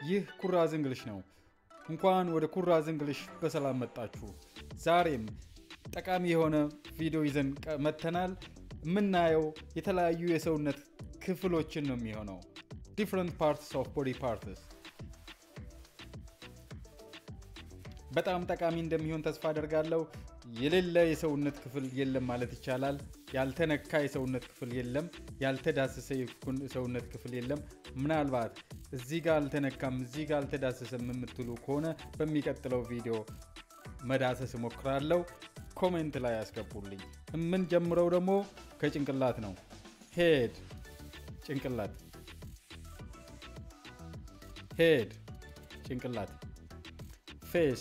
ይህ ኩራዝ እንግሊሽ ነው። እንኳን ወደ ኩራዝ እንግሊሽ በሰላም መጣችሁ። ዛሬም ጠቃሚ የሆነ ቪዲዮ ይዘን መጥተናል። የምናየው የተለያዩ የሰውነት ክፍሎችን ነው የሚሆነው። ዲፍረንት ፓርትስ ኦፍ ቦዲ ፓርትስ በጣም ጠቃሚ እንደሚሆን ተስፋ አደርጋለሁ። የሌለ የሰውነት ክፍል የለም ማለት ይቻላል። ያልተነካ የሰውነት ክፍል የለም። ያልተዳሰሰ የሰውነት ክፍል የለም። ምናልባት እዚህ ጋር አልተነካም፣ እዚህ ጋር አልተዳሰሰም የምትሉ ከሆነ በሚቀጥለው ቪዲዮ መዳሰስ እሞክራለሁ። ኮሜንት ላይ ያስገቡልኝ። የምንጀምረው ደግሞ ከጭንቅላት ነው። ሄድ ጭንቅላት፣ ሄድ ጭንቅላት፣ ፌስ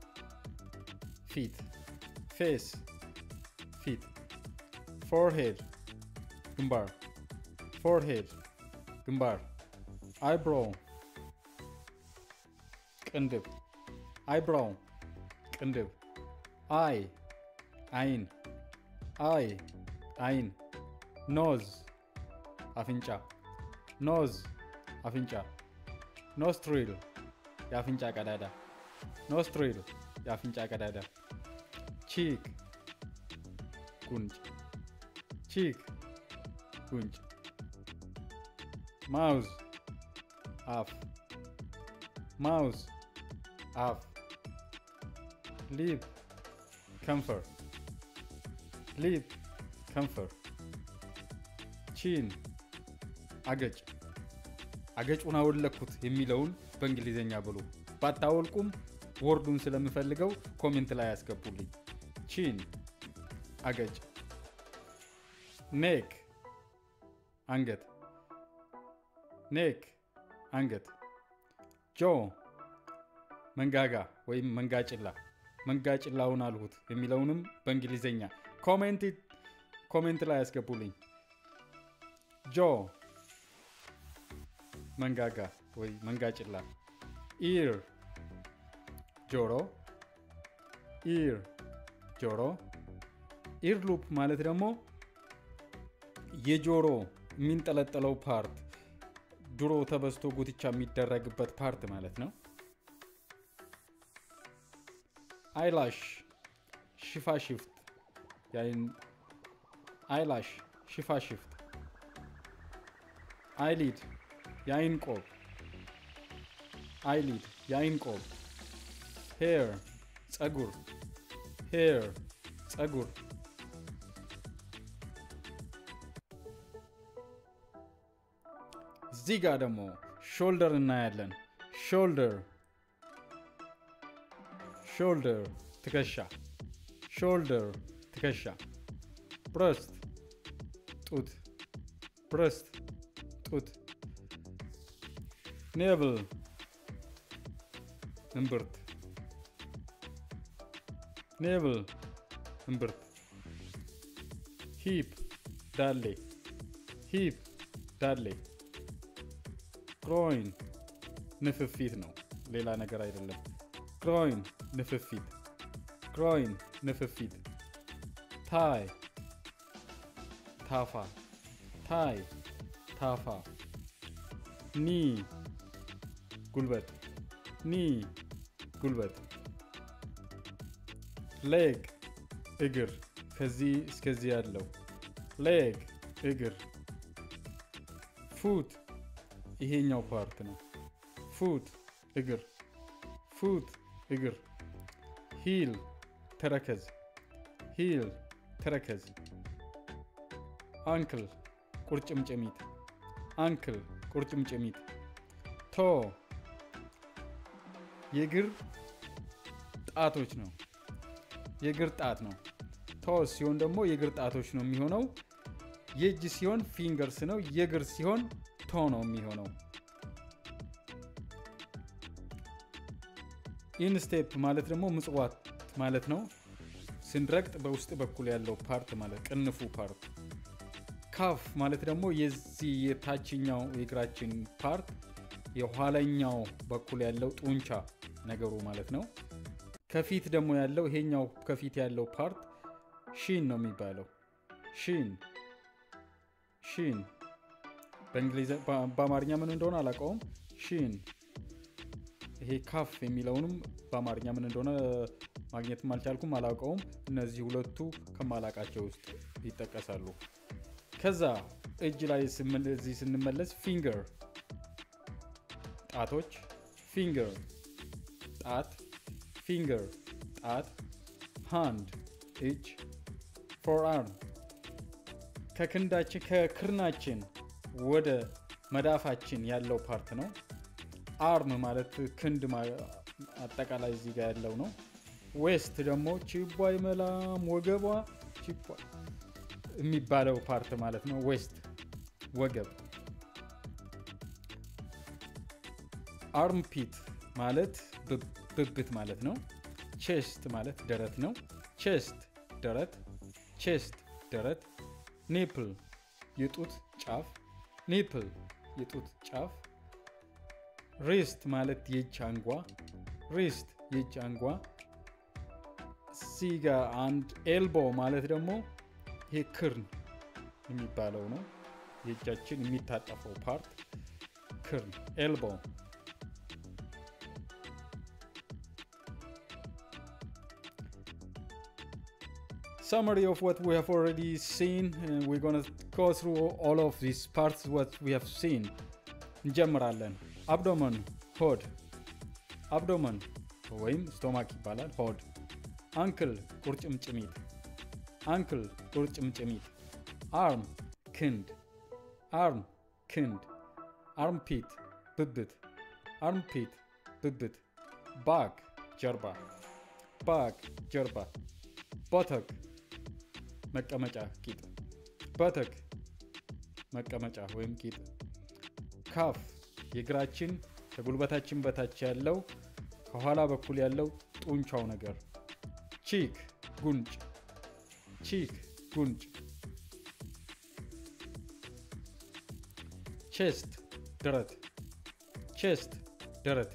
ፊት ፌስ ፊት ፎርሄድ ግንባር ፎርሄድ ግንባር አይብሮው ቅንድብ አይብሮው ቅንድብ አይ አይን አይ አይን ኖዝ አፍንጫ ኖዝ አፍንጫ ኖስትሪል የአፍንጫ ቀዳዳ ኖስትሪል የአፍንጫ ቀዳዳ ቺክ ጉንጭ ቺክ ጉንጭ ማውዝ አፍ ማውዝ አፍ ሊፕ ከንፈር ሊፕ ከንፈር ቺን አገጭ አገጩን አወለኩት የሚለውን በእንግሊዝኛ ብሉ። ባታወልቁም ወርዱን ስለምፈልገው ኮሜንት ላይ ያስገቡልኝ። ቺን አገጭ፣ ኔክ አንገት፣ ኔክ አንገት፣ ጆ መንጋጋ ወይም መንጋጭላ፣ መንጋጭላውን አልሁት የሚለውንም በእንግሊዝኛ ኮሜንት ላይ ያስገቡልኝ። ጆ መንጋጋ ወይ መንጋጭላ፣ ኢር ጆሮ፣ ኢር ጆሮ። ኢር ሉፕ ማለት ደግሞ የጆሮ የሚንጠለጠለው ፓርት ድሮ ተበስቶ ጉትቻ የሚደረግበት ፓርት ማለት ነው። አይላሽ ሽፋሽፍት፣ አይላሽ ሽፋሽፍት። አይሊድ የአይን ቆብ፣ አይሊድ የአይን ቆብ። ሄር ጸጉር፣ ሄር ጸጉር። እዚህ ጋር ደግሞ ሾልደር እናያለን። ሾልደር ሾልደር ትከሻ፣ ሾልደር ትከሻ። ብረስት ጡት፣ ብረስት ጡት። ኔብል እምብርት፣ ኔብል እምብርት። ሂፕ ዳሌ፣ ሂፕ ዳሌ። ግሮይን ንፍፊት ነው፣ ሌላ ነገር አይደለም። ግሮይን ንፍፊት፣ ግሮይን ንፍፊት። ታይ ታፋ፣ ታይ ታፋ። ኒ ጉልበት፣ ኒ ጉልበት። ሌግ እግር፣ ከዚህ እስከዚህ ያለው ሌግ እግር። ፉት ይሄኛው ፓርት ነው። ፉት እግር፣ ፉት እግር። ሂል ተረከዝ፣ ሂል ተረከዝ። አንክል ቁርጭምጭሚት፣ አንክል ቁርጭምጭሚት። ቶ የእግር ጣቶች ነው፣ የእግር ጣት ነው። ቶ ሲሆን ደግሞ የእግር ጣቶች ነው የሚሆነው። የእጅ ሲሆን ፊንገርስ ነው። የእግር ሲሆን ቶ ነው የሚሆነው። ኢንስቴፕ ማለት ደግሞ ምጽዋት ማለት ነው። ስንረግጥ በውስጥ በኩል ያለው ፓርት ማለት ቅንፉ ፓርት። ካፍ ማለት ደግሞ የዚህ የታችኛው የእግራችን ፓርት የኋለኛው በኩል ያለው ጡንቻ ነገሩ ማለት ነው። ከፊት ደግሞ ያለው ይሄኛው ከፊት ያለው ፓርት ሺን ነው የሚባለው። ሺን ሺን በእንግሊዝ በአማርኛ ምን እንደሆነ አላውቀውም። ሺን ይሄ ካፍ የሚለውንም በአማርኛ ምን እንደሆነ ማግኘትም አልቻልኩም፣ አላውቀውም። እነዚህ ሁለቱ ከማላቃቸው ውስጥ ይጠቀሳሉ። ከዛ እጅ ላይ እዚህ ስንመለስ ፊንገር ጣቶች፣ ፊንገር ጣት፣ ፊንገር ጣት፣ ሃንድ እጅ፣ ፎር አርም ከክንዳችን ከክርናችን ወደ መዳፋችን ያለው ፓርት ነው። አርም ማለት ክንድ አጠቃላይ እዚህ ጋር ያለው ነው። ዌስት ደግሞ ቺቧ ይመላም ወገቧ ቺቧ የሚባለው ፓርት ማለት ነው። ዌስት ወገብ። አርም ፒት ማለት ብብት ማለት ነው። ቼስት ማለት ደረት ነው። ቼስት ደረት፣ ቼስት ደረት። ኒፕል የጡት ጫፍ፣ ኒፕል የጡት ጫፍ። ሪስት ማለት የእጅ አንጓ፣ ሪስት የእጅ አንጓ። ሲጋ አንድ ኤልቦ ማለት ደግሞ ይሄ ክርን የሚባለው ነው። የእጃችን የሚታጠፈው ፓርት ክርን ኤልቦ። summary of what we have already seen uh, we're gonna go through all of these parts what we have seen እንጀምራለን አብዶመን ሆድ አብዶመን ወይም ስቶማክ ይባላል ሆድ አንክል ቁርጭምጭሚት አንክል ቁርጭምጭሚት አርም ክንድ አርም ክንድ አርምፒት ብብት አርምፒት ብብት ባክ ጀርባ ባክ ጀርባ ቦተክ መቀመጫ ቂጥ በተክ መቀመጫ ወይም ቂጥ ካፍ የእግራችን ከጉልበታችን በታች ያለው ከኋላ በኩል ያለው ጡንቻው ነገር ቺክ ጉንጭ ቺክ ጉንጭ ቼስት ደረት ቼስት ደረት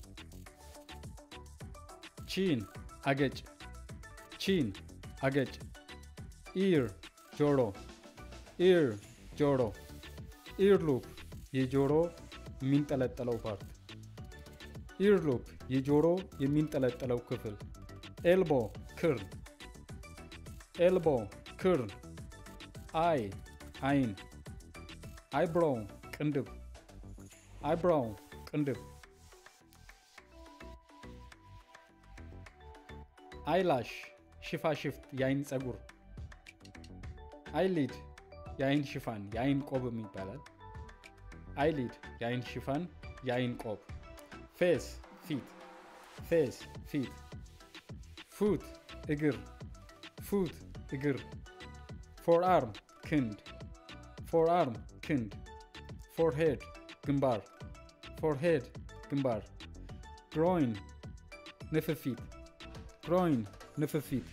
ቺን አገጭ ቺን አገጭ ኢር ጆሮ ኢር ጆሮ ኢር ሉፕ የጆሮ የሚንጠለጠለው ፓርት ኢር ሉፕ የጆሮ የሚንጠለጠለው ክፍል ኤልቦ ክርን ኤልቦ ክርን አይ አይን አይብሮው ቅንድብ አይብሮው ቅንድብ አይላሽ ሽፋሽፍት የአይን ፀጉር አይሊድ የአይን ሽፋን የአይን ቆብም ይባላል አይሊድ የአይን ሽፋን የአይን ቆብ ፌስ ፊት ፌስ ፊት ፉት እግር ፉት እግር ፎር አርም ክንድ ፎር አርም ክንድ ፎርሄድ ግንባር ፎርሄድ ግንባር ግሮይን ንፍፊት ግሮይን ንፍፊት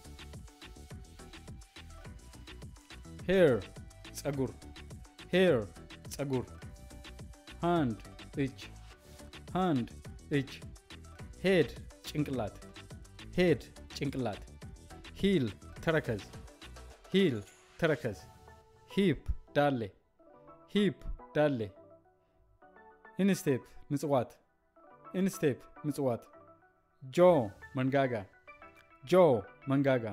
ሄር ፀጉር ሄር ፀጉር ሃንድ እጅ ሃንድ እጅ ሄድ ጭንቅላት ሄድ ጭንቅላት ሂል ተረከዝ ሂል ተረከዝ ሂፕ ዳሌ ሂፕ ዳሌ ኢንስቴፕ ምጽዋት ኢንስቴፕ ምጽዋት ጆ መንጋጋ ጆ መንጋጋ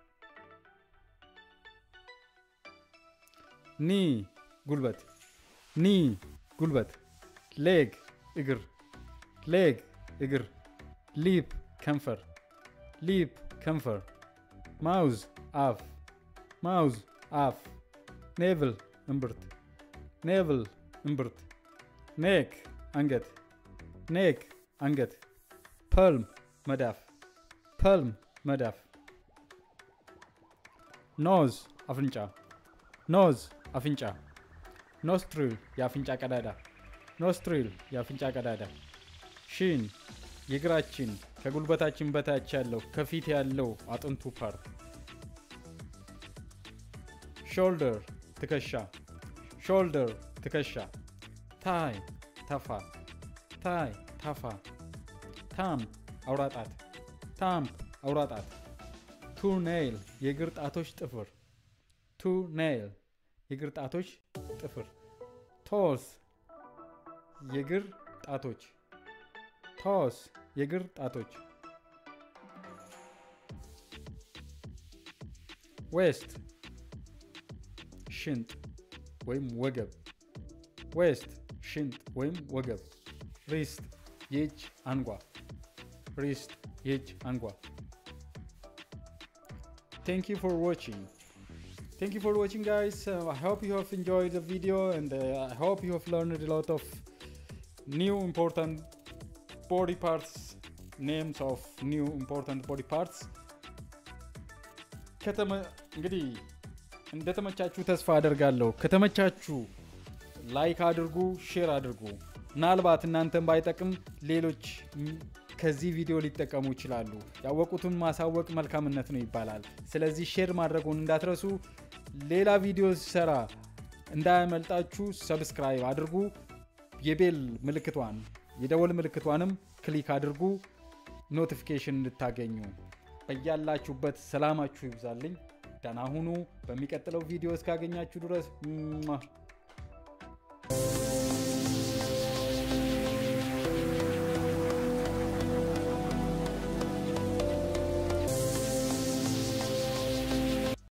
ኒ ጉልበት ኒ ጉልበት ሌግ እግር ሌግ እግር ሊፕ ከንፈር ሊፕ ከንፈር ማውዝ አፍ ማውዝ አፍ ኔቭል እምብርት ኔቭል እምብርት ኔክ አንገት ኔክ አንገት ፐልም መዳፍ ፐልም መዳፍ ኖዝ አፍንጫ ኖዝ አፍንጫ ኖስትሪል የአፍንጫ ቀዳዳ ኖስትሪል የአፍንጫ ቀዳዳ ሺን የእግራችን ከጉልበታችን በታች ያለው ከፊት ያለው አጥንቱ ፓርት ሾልደር ትከሻ ሾልደር ትከሻ ታይ ተፋ ታይ ታፋ ታምፕ አውራጣት ታምፕ አውራጣት ቱ ኔይል የእግር ጣቶች ጥፍር ቱ ኔይል የእግር ጣቶች ጥፍር ቶስ የእግር ጣቶች ቶ ቶስ የእግር ጣቶች ዌስት ሽንጥ ወይም ወገብ ዌስት ሽንጥ ወይም ወገብ ሪስት የእጅ አንጓ ሪስት የእጅ አንጓ thank you for watching thank you for watching guys uh, i hope you have enjoyed the video and uh, i hope you have learned a lot of new important body parts names of new important body parts ከተመ እንግዲህ እንደተመቻችሁ ተስፋ አደርጋለሁ ከተመቻችሁ ላይክ አድርጉ ሼር አድርጉ ምናልባት እናንተን ባይጠቅም ሌሎች ከዚህ ቪዲዮ ሊጠቀሙ ይችላሉ ያወቁትን ማሳወቅ መልካምነት ነው ይባላል ስለዚህ ሼር ማድረጉን እንዳትረሱ ሌላ ቪዲዮ ሲሰራ እንዳያመልጣችሁ ሰብስክራይብ አድርጉ የቤል ምልክቷን የደወል ምልክቷንም ክሊክ አድርጉ ኖቲፊኬሽን እንድታገኙ በያላችሁበት ሰላማችሁ ይብዛልኝ ደህና ሁኑ በሚቀጥለው ቪዲዮ እስካገኛችሁ ድረስ